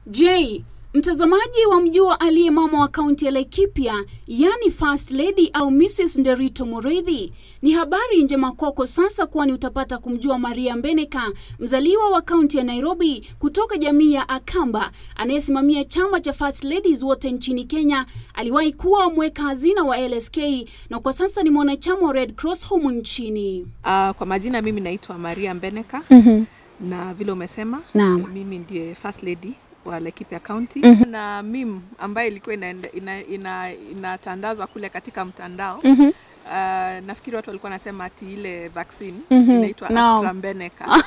Je, mtazamaji wa mjua aliye mama wa kaunti ya Laikipia, yani First Lady au Mrs. Nderito Mureithi? Ni habari njema kwako sasa, kwani utapata kumjua Maria Mbeneka, mzaliwa wa kaunti ya Nairobi kutoka jamii ya Akamba, anayesimamia chama cha First Ladies wote nchini Kenya. Aliwahi kuwa mweka hazina wa LSK na kwa sasa ni mwanachama wa Red Cross humu nchini. Uh, kwa majina mimi naitwa Maria Mbeneka Mhm. na vile umesema Naam. mimi ndiye first lady wa Laikipia County Mhm. na mim ambayo ilikuwa inaende- ina, ina, inatandazwa kule katika mtandao Mhm. uh, nafikiri watu walikuwa wanasema ati ile vaccine Mhm. inaitwa Naam. AstraZeneca.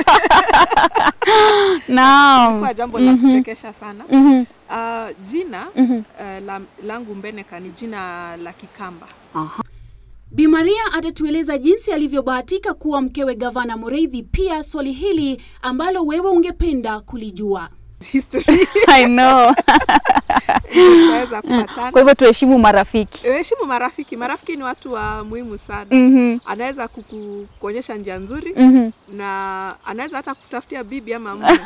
Naam. Kwa jambo la Mhm. kuchekesha sana. Mhm. Uh, jina Mhm. uh, la, langu Mbeneka ni jina la Kikamba. Aha. Bi Maria atatueleza jinsi alivyobahatika kuwa mkewe gavana Mureithi, pia swali hili ambalo wewe ungependa kulijua. History I know. tunaweza Kwa kupatana. hivyo tuheshimu marafiki. Heshimu marafiki. Marafiki ni watu wa muhimu sana. Mhm. Anaweza kuku- kuonyesha njia nzuri Mhm. na anaweza hata kutafutia bibi ama mume.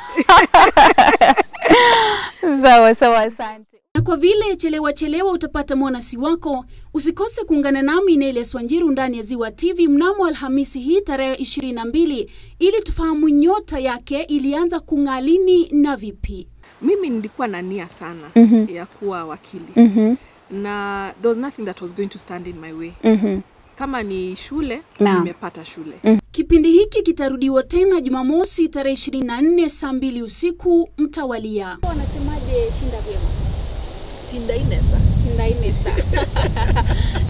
Sawa sawa, asante. Na kwa vile chelewa chelewa utapata mwanasi wako, usikose kuungana nami Neles Wanjiru ndani ya Ziwa TV mnamo Alhamisi hii tarehe 22 ili tufahamu nyota yake ilianza kung'aa lini na vipi. Mimi nilikuwa na nia sana Mhm. ya kuwa wakili Mhm. na there was nothing that was going to stand in my way. Mhm. Kama ni shule, Naam. nimepata shule. Kipindi hiki kitarudiwa tena Jumamosi tarehe 24 saa 2 usiku mtawalia. Wanasemaje shinda vyema? Tinda inesa. Shinda inesa.